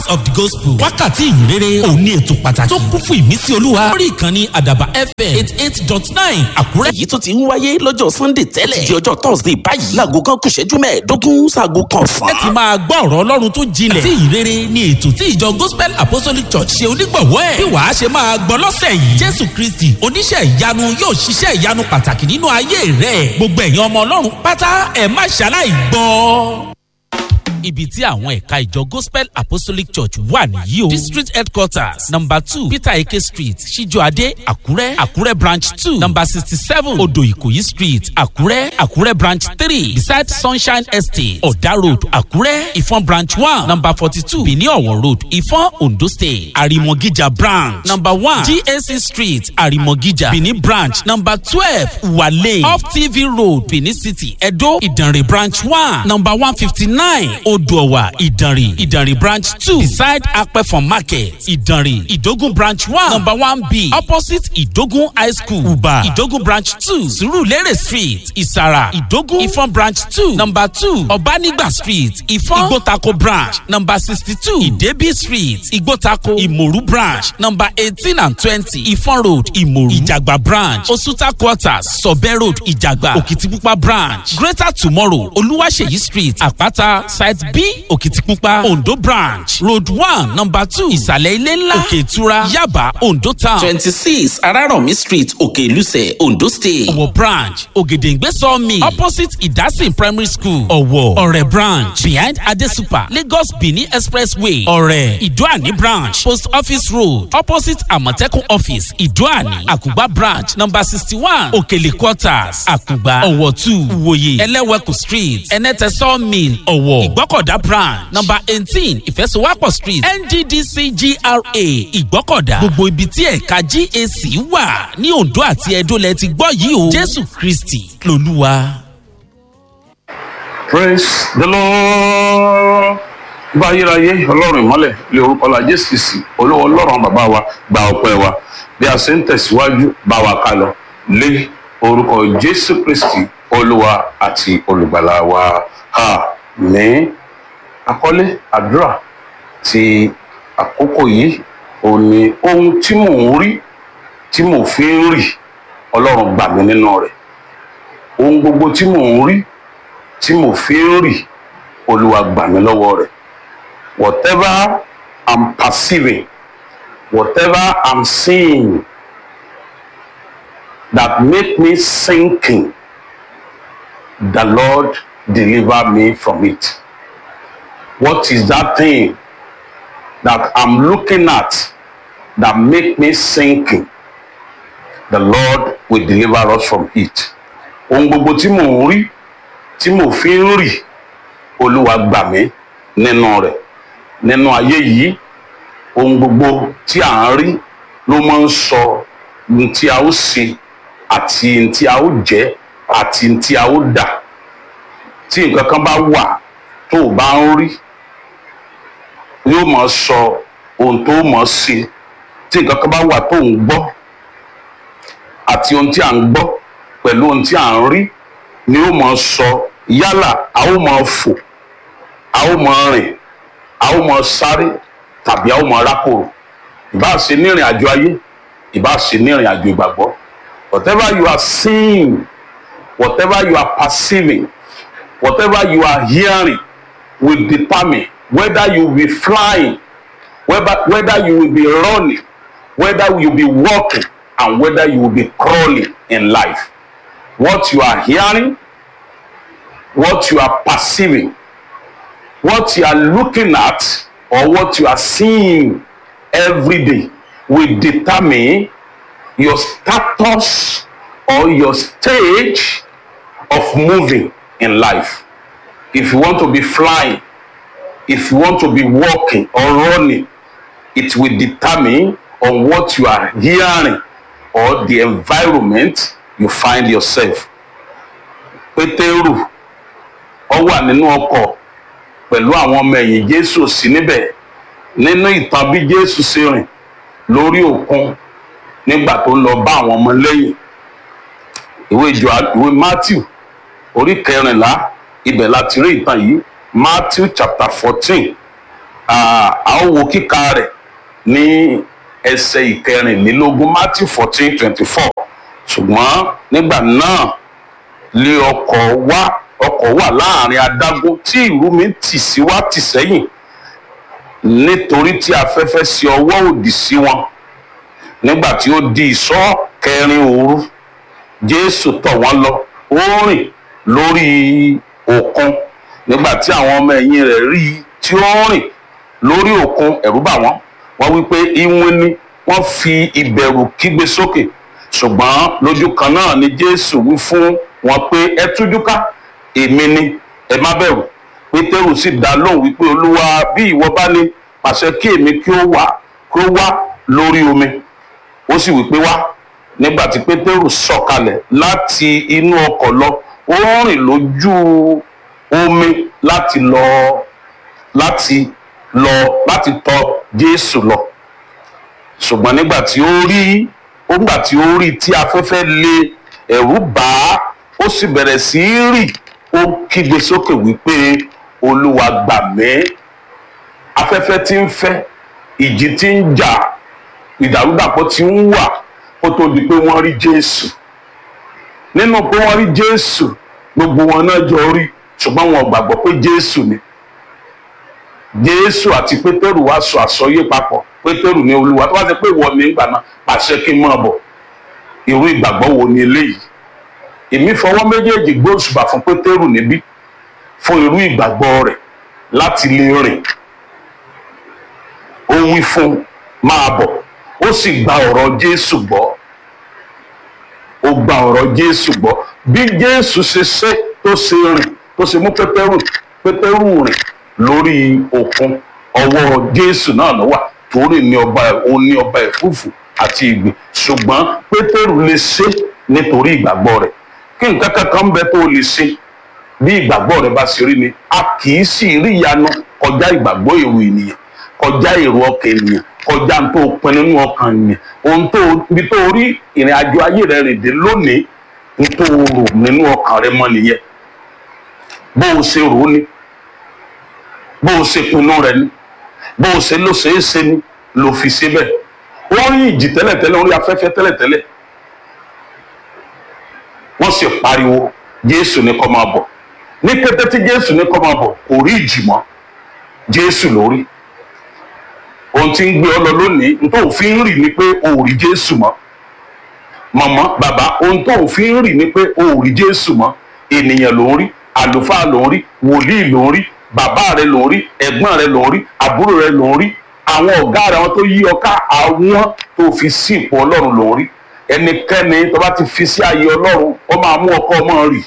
of the gospel wákàtí ìyìnrere òní ètò pàtàkì tó kún fún ìmísí olúwa lórí ìkànnì àdàbà fm eight eight dot nine àkúrẹ́. èyí tó ti ń wáyé lọ́jọ́ sunday tẹ́lẹ̀ di ọjọ́ thursday báyìí láago kan kù ṣẹ́jú mẹ́ẹ̀ẹ́dógún sáago kan ẹ ti fún. máa gbọ́ ọ̀rọ̀ ọlọ́run tó jinlẹ̀ tí ìrere ni ètò tí ìjọ gospel apostolic church ṣe onígbọ̀wọ́ ẹ̀ bí wàá ṣe máa gbọ́ lọ́sẹ̀ yìí jésù kristi oníṣẹ́ ìyanu yóò ṣiṣẹ́ ìyanu pàtàkì nínú ayé rẹ̀ gbogbo ẹ̀yin ọmọ ọlọ́run pátá ẹ̀ má ṣaláì gbọ́ ibi tí àwọn ẹ̀ka ìjọ gospel apostolic church wà nìyí o. district headquarters number two peter eke street ṣíjọ́adé àkúrẹ́ àkúrẹ́ branch two number sixty seven odò ìkòyí street àkúrẹ́ àkúrẹ́ branch three beside sunshine estate ọ̀dà road àkúrẹ́ ìfọ̀n branch one number forty two benin ọ̀wọ̀ road ìfọ̀n ondo state àrìmọ̀gíjà branch number one gac street àrìmọ̀gíjà benin branch number twelve wale off tv road benin city edo ìdànrè branch one number one fifty nine odòwà ìdànrè ìdànrè branch two beside apẹ̀fọ̀n market ìdànrè ìdógún branch one number one b opposite ìdógún high school uba ìdógún branch two surulere street ìsàrà ìdógún ìfọ̀n branch two number two ọ̀bánigba street ìfọ̀n ìgbótako branch number sixty two ìdẹ́bí street ìgbótako ìmòrú branch number eighteen and twenty ìfọ̀n road ìmòrú ìjàgbá branch osuta quarters sọ̀bẹ́ road ìjàgbá òkìtìpupa branch greater tomorrow olúwaṣeyí street àpáta site b òkìtìpupa ondo branch road one number two ìsàlẹ̀ ilé ńlá òkè ìtura yaba ondo town twenty six arárọ̀mí street òkè ìlúsẹ̀ ondo state. ọ̀wọ̀ branch ògèdèǹgbé sawmill opposite ìdásìn primary school ọ̀wọ̀ ọ̀rẹ́ branch behind adesupa lagos benin expressway ọ̀rẹ́ ìdúàní branch post office road opposite àmọ̀tẹ́kùn office ìdúàní àkùgbà branch number sixty one òkèlè quarters àkùgbà ọ̀wọ̀ two ìwòye ẹlẹ́wẹ̀kù street ẹnẹ́tẹ̀ sawmill ọ̀wọ̀ ìgbọ́kọ̀dá branch number eighteen ìfẹsowápọ̀ street nddc gra ìgbọ́kọ̀dá gbogbo ibi tí ẹ̀ka gac wà ní ondo àti edo lẹ ti gbọ́ yìí o jésù kristi lolúwa. praise the lord bá ayérayé ọlọ́run ìmọ́lẹ̀ lé orúkọ la jésù kìsì olówó ọlọ́run bàbá wa gba ọpẹ́ wa bí a ṣe ń tẹ̀síwájú bá wa ká lọ lé orúkọ jésù kristi olúwa àti olùgbàlà wa ha ní àkọlé àdúrà ti àkókò yìí òun ni ohun tí mò ń rí tí mò fi ń rì ọlọ́run gbà mí nínú rẹ̀ ohun gbogbo tí mò ń rí tí mo fi ń rì olúwa gbà mí lọ́wọ́ rẹ̀ whatever i'm perceiving whatever i'm seeing that make me sinking the lord deliver me from it what is that thing that i'm looking at that make me sinking the lord will deliver us from it ohun gbogbo tí mò ń rí tí mo fi ń rì olúwa gbà mí nínú rẹ̀ nínú ayé yìí ohun gbogbo tí à ń rí ló máa ń sọ ohun tí a ó ṣe àti ohun tí a ó jẹ àti ohun tí a ó dà tí nǹkan kan bá wà tó o bá ń rí yóò máa sọ ohun tó máa ṣe tí nǹkan kan bá wà tó ń gbọ́ àti ohun tí à ń gbọ́ pẹ̀lú ohun tí à ń rí ni ó máa sọ yálà a ó máa fò a ó máa rìn a ó máa sáré tàbí a ó máa rákòrò ìbá ṣe ní ìrìn àjò ayé ìbá ṣe ní ìrìn àjò ìgbàgbọ́ whatever you are seeing whatever you are perceiving whatever you are hearing will determine whether you will be flying whether, whether you will be running whether you will be walking and whether you will be crawling in life what you are hearing what you are perceiving, what you are looking at, or what you are seeing every day will determine your status or your stage of moving in life. If you want to be flying, if you want to be walking or running, it will determine on what you are hearing or the environment you find yourself. Pétérù ọ wà nínú ọkọ̀ pẹ̀lú àwọn ọmọ ẹ̀yìn jésù sí níbẹ̀ nínú ìtàn bí jésù ṣe rìn lórí òkun nígbà tó ń lọ bá àwọn ọmọ lẹ́yìn ìwé ìjọ ìwé matthew orí kẹrìnlá ibẹ̀ láti rí ìtàn yìí matthew chapter fourteen Ah, a ó wo kíka rẹ̀ ní ẹsẹ̀ ìkẹrìnlélógún Matthew fourteen twenty four ṣùgbọ́n nígbà náà lé ọkọ̀ wá ọkọ̀ wà láàrin adágún tí ìrú mi tì sí wá tì sẹ́yìn nítorí tí afẹ́fẹ́ sí ọwọ́ òdì sí wọn nígbà tí ó di ìṣọ́ kẹrin òru Jésù tọ̀ wọ́n lọ ó rìn lórí òkun nígbà tí àwọn ọmọ ẹ̀yìn rẹ̀ rí i tí ó rìn lórí òkun ẹ̀rù bà wọ́n wọ́n wí pé ìwọ̀n ni wọ́n fi ìbẹ̀rù kígbe sókè ṣùgbọ́n lójú kan náà ni Jésù wí fún wọn pé ẹ tújú ká èmi ni ẹ má bẹ̀rù Pétérù sì dá lóhùn wípé Olúwa bí ìwọ bá ní pàṣẹ kí èmi kí ó wá kí ó wá lórí omi ó sì wípé wá nígbà tí Pétérù sọ̀kalẹ̀ láti inú ọkọ̀ lọ ó rìn lójú omi láti lọ láti lọ láti tọ̀ Jésù lọ ṣùgbọ́n nígbà tí ó rí nígbà tí ó rí tí afẹ́fẹ́ lé ẹ̀rù bà á ó sì bẹ̀rẹ̀ sí í rì ó kígbe sókè wípé Olúwa gbà mí afẹ́fẹ́ tí ń fẹ́ ìjì tí ń jà ìdàrúdàpọ̀ tí ń wà kó tó di pé wọ́n rí Jésù nínú pé wọ́n rí Jésù gbogbo wọn náà jọ rí ṣùgbọ́n wọn ò gbàgbọ́ pé Jésù ni Jésù àti Pétérù wá sọ àsọyé papọ̀ Pétérù ní Olúwa tó wá ṣe pé ìwọ ní ìgbà náà pàṣẹ kí n máa bọ̀ irú ìgbàgbọ́ wo ni eléyìí èmi fọwọ́ méjèèjì gbóòsùbà fún Pétérù níbí fún irú ìgbàgbọ́ rẹ̀ láti lè rìn ó wí fún máa bọ̀ ó sì gba ọ̀rọ̀ Jésù gbọ́ ó gba ọ̀rọ̀ Jésù gbọ́ bí Jésù ṣe ṣe tó ṣe rìn tó ṣe mú Pétérù Pétérù rìn lórí òkun ọwọ́ Jésù náà ló wà torí ní ọba òun ní ọba ẹ̀fúùfù àti ìgbìn ṣùgbọ́n Pétérù lè ṣe nítorí ìgbàgbọ́ rẹ̀ kí nǹkan kankan bẹ tó lè ṣe bí ìgbàgbọ́ rẹ̀ bá ṣe rí ni a kì í sì rí ìyanu kọjá ìgbàgbọ́ èrò ènìyàn kọjá èrò ọkàn ènìyàn kọjá n tó pinnu nínú ọkàn ènìyàn ohun tó ibi tó rí ìrìn àjò ayé rẹ̀ rìn dé lónìí n tó rò nínú ọkàn rẹ̀ mọ́ nìyẹn bó o ṣe rò ó ni bó o ṣe pinnu rẹ̀ ni bó o ṣe ló ṣe é ṣe ni ló fi ṣe bẹ́ẹ̀ wọ́n rí ìjì tẹ́lẹ̀tẹ́lẹ̀ wọ́n rí afẹ́fẹ́ tẹ́lẹ̀tẹ́lẹ̀ wọ́n sì pariwo Jésù ní kó máa bọ̀ ní kété tí Jésù ní kó máa bọ̀ kò rí ìjì mọ́ Jésù ló rí ohun tí ń gbé ọ lọ lónìí n tó fi ń rì ni pé o ò rí Jésù mọ́ màmá bàbá ohun tó fi ń rì ni pé o ò rí Jésù mọ́ ènìyàn ló ń rí àlùfáà ló ń rí wòlíì ló ń rí bàbá rẹ ló ń rí ẹ̀gbọ́n rẹ ló ń rí àbúrò rẹ ló ń rí àwọn ọ̀gá rẹ àwọn tó yí ọ ká àwọn tó fi sí ipò Ọlọ́run ló ń rí ẹnikẹ́ni tó bá ti fi sí ààyè Ọlọ́run ó máa mú ọkọ ọmọ rì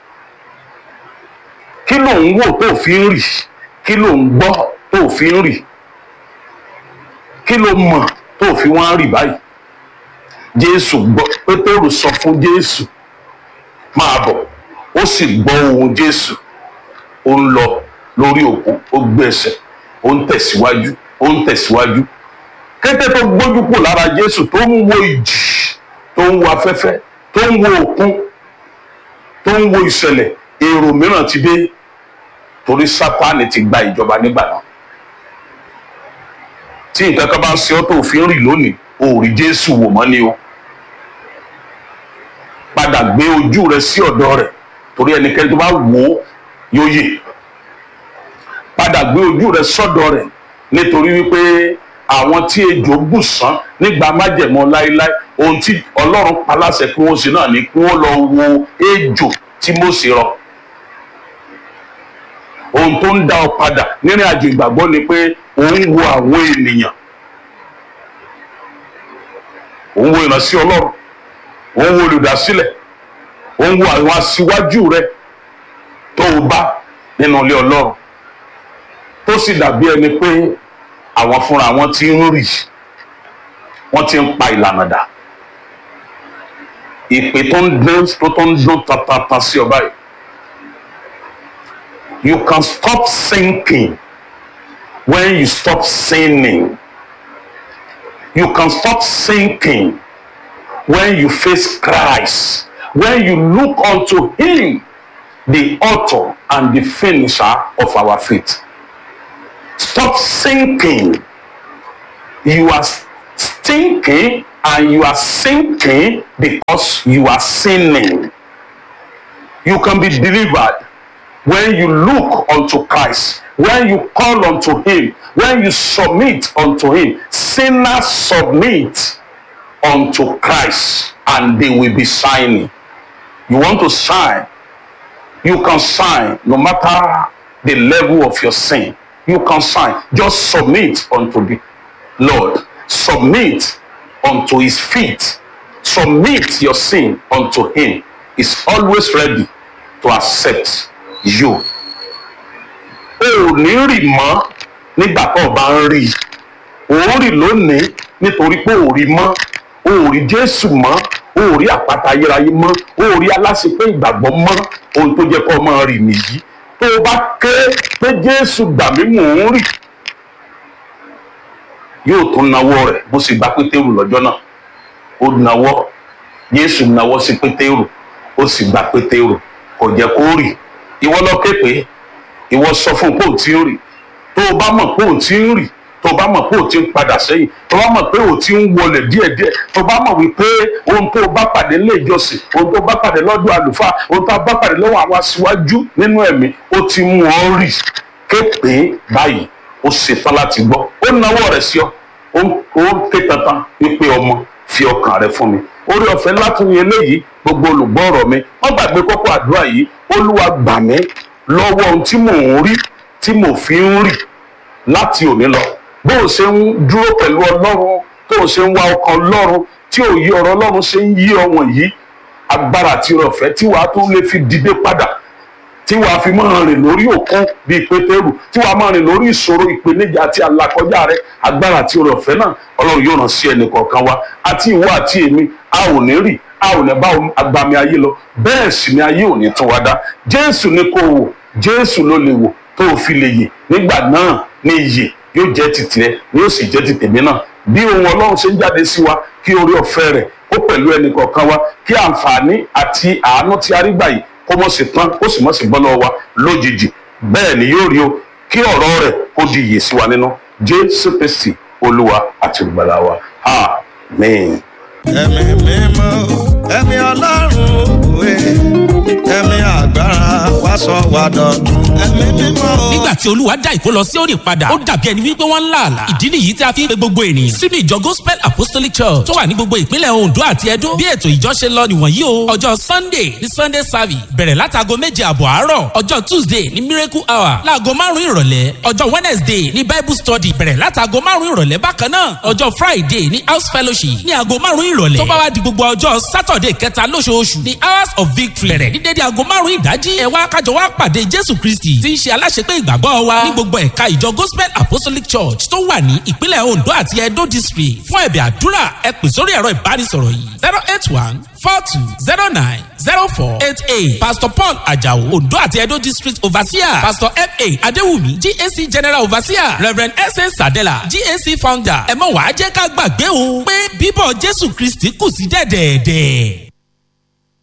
kí ló ń wò tó fi ń rì kí ló ń gbọ́ tó fi ń rì kí ló mọ̀ tó fi wọ́n rì báyìí Jésù gbọ́ Pétérù sọ fún Jésù máa bọ̀ ó sì gbọ́ ohùn Jésù ó ń lọ lórí òkun ó gbé ẹsẹ̀ ó ń tẹ̀síwájú ó ń tẹ̀síwájú kété tó gbójú kù lára Jésù tó ń wo ìjì tó ń wo afẹ́fẹ́ tó ń wo òkun tó ń wo ìṣẹ̀lẹ̀ èrò mìíràn ti dé torí Sátánì ti gba ìjọba nígbà náà tí nǹkan kan bá ń ṣe ọ́ tó fi ń rìn lónìí o ò rí Jésù wò mọ́ ni o padà gbé ojú rẹ sí ọ̀dọ̀ rẹ̀ torí ẹnikẹ́ni tó bá wò ó yóò yè padà gbé ojú rẹ sọ́dọ̀ rẹ̀ nítorí wípé àwọn tí ejò bù sán nígbà májẹ̀mọ́ láéláé ohun tí Ọlọ́run pa láṣẹ kí wọ́n ṣe náà ni kí wọ́n lọ wo ejò tí Mósè rọ̀ ohun tó ń dá ọ padà nínú àjò ìgbàgbọ́ ni pé òun wo àwọn ènìyàn òun wo ìránṣẹ́ Ọlọ́run òun wo olùdásílẹ̀ òun wo àwọn aṣíwájú rẹ tó o bá nínú ilé Ọlọ́run tó sì dàbí ẹni pé àwọn fúnra wọn ti ń rì wọ́n ti ń pa ìlànà dà ìpè tó ń dún tó tó ń dún tatata sí ọ báyìí you can stop sinking when you stop sinning you can stop sinking when you face Christ when you look unto him the author and the finisher of our faith stop stop sinking. You are stinking and you are sinking because you are sinning. You can be delivered when you look unto Christ, when you call unto Him, when you submit unto Him. Sinners submit unto Christ and they will be shining. You want to shine, you can shine no matter the level of your sin. You can shine. Just submit unto the Lord. Submit unto His feet. Submit your sin unto Him. He's always ready to accept you. O ò ní rì mọ́ nígbà tó o bá ń rí i. O ń rì lónìí nítorí pé o ò rí mọ́. O ò rí Jésù mọ́. O ò rí àpáta ayérayé mọ́. O ò rí aláṣepé ìgbàgbọ́ mọ́. Ohun tó jẹ́ kó o máa rì nìyí. Tó o bá ké pé Jésù gbà mí mò ń rì. Yóò tún nawọ́ rẹ̀ bó ṣe gba Pétérù lọ́jọ́ náà. Ó nawọ́. Jésù nawọ́ sí Pétérù. Ó sì gba Pétérù. Kò jẹ́ kó rì. Ìwọ lọ ké pé ìwọ sọ fún un pé ò tí ń rì tó o bá mọ̀ pé ò tí ń rì tó o bá mọ̀ pé ò tí ń padà sẹ́yìn tó o bá mọ̀ pé ò tí ń wọlé díẹ̀díẹ̀ tó o bá mọ̀ wípé ohun tó o bá pàdé nílé ìjọsìn ohun tó o bá pàdé lọ́dọ̀ àlùfáà ohun tó o bá pàdé lọ́wọ́ àwọn aṣíwájú nínú ẹ̀mí ó ti mú ọ rì képe báyìí ó ṣetán láti gbọ́ ó nawọ́ rẹ̀ sí ọ ó ń ké tantan wípé ọmọ fi ọkàn rẹ fún mi orí ọ̀fẹ́ látún yẹn léyìí gbogbo olùgbọ́ ọ̀rọ̀ mi wọ́n gbàgbé kókó àdúrà yìí olúwa gbà mí lọ́wọ́ ohun tí mò ń rí tí mò fi ń rì láti òní lọ bó o ṣe ń dúró pẹ̀lú ọlọ́run tó o ṣe ń wá ọkàn ọlọ́run tí òye ọ̀rọ̀ ọlọ́run ṣe ń yí ọwọ̀n yìí agbára àti ọ̀fẹ́ tí wàá tó lè fi dìde padà tí wàá fi máa rìn lórí òkun bíi pétérù tí wàá máa rìn lórí ìṣòro ìpèníjà àti àlàkọjá rẹ agbára àti ọ̀fẹ́ náà ọlọ́run yóò ràn sí ẹnì kọ̀ọ̀kan wa àti ìwọ àti èmi a ò ní rì a ò ní bá agbami ayé lọ bẹ́ẹ̀ sì ni ayé ò ní tún wa dá jésù ní kò wò jésù ló lè wò tó o fi lè yè nígbà náà ní iyè yóò jẹ́ ti tirẹ̀ ni yóò sì jẹ́ ti tèmi náà bí ohun ọlọ́run ṣe ń jáde sí wa kí orí ọ̀fẹ́ rẹ̀ kó pẹ̀lú ẹnì kọ̀ọ̀kan wa kí àǹfààní àti àánú tí a rí gbà yìí kó mọ̀ sí tán kó sì mọ̀ sí bọ́ lọ́wọ́ wa lójijì bẹ́ẹ̀ ni yóò rí o kí ọ̀rọ̀ rẹ̀ kó di iyè sí wa nínú jésù kristi olúwa àti olùgbàlà wa amen. ẹ̀mí mímọ́ ẹ̀mí ọlọ́run òwe ẹ̀mí agbára wá sọ wá dọ̀tun ẹ̀mí mímọ́. nígbà tí olúwa dá ìkó lọ sí òní padà ó dàbí ẹni wípé wọ́n ń là àlà ìdí nìyí tí a fi ń pe gbogbo ènìyàn sínú ìjọ gospel apostolic church tó wà ní gbogbo ìpínlẹ̀ ondo àti edo bí ètò ìjọ ṣe lọ nìwọ̀nyí o ọjọ́ sunday ní sunday service bẹ̀rẹ̀ látago méje àbọ̀ àárọ̀ ọjọ́ tuesday ní miracle hour láago márùn-ún ìrọ̀lẹ́ ọjọ́ wednesday ní bible study bẹ̀rẹ̀ látago márùn-ún ìrọ̀lẹ́ bákan náà ọjọ́ friday ní house fellowship ní aago márùn-ún ìrọ̀lẹ́ tó bá wá di gbogbo ọjọ́ saturday kẹta lóṣooṣù ní hours of victory bẹ̀rẹ̀ ní dédé aago márùn-ún ìdájí ẹ wá kájọ wá pàdé jésù kristi tí ń ṣe aláṣepé ìgbàgbọ́ wa ní gbogbo ẹ̀ka ìjọ gospel apostolic church tó wà ní ìpínlẹ̀ ondo àti edo district fún ẹ̀bẹ̀ àdúrà ẹ pè sórí ẹ̀rọ ìbánisọ̀rọ̀ yìí zero eight one four two zero nine zero four eight eight pastor paul ajao ondo àti edo district overseer pastor fa adewumi gac general overseer reverend sa sadela gac founder ẹ mọ̀ wá jẹ́ ká gbàgbé o pé bíbọ̀ jésù kristi kù sí dẹ̀dẹ̀ẹ̀dẹ̀.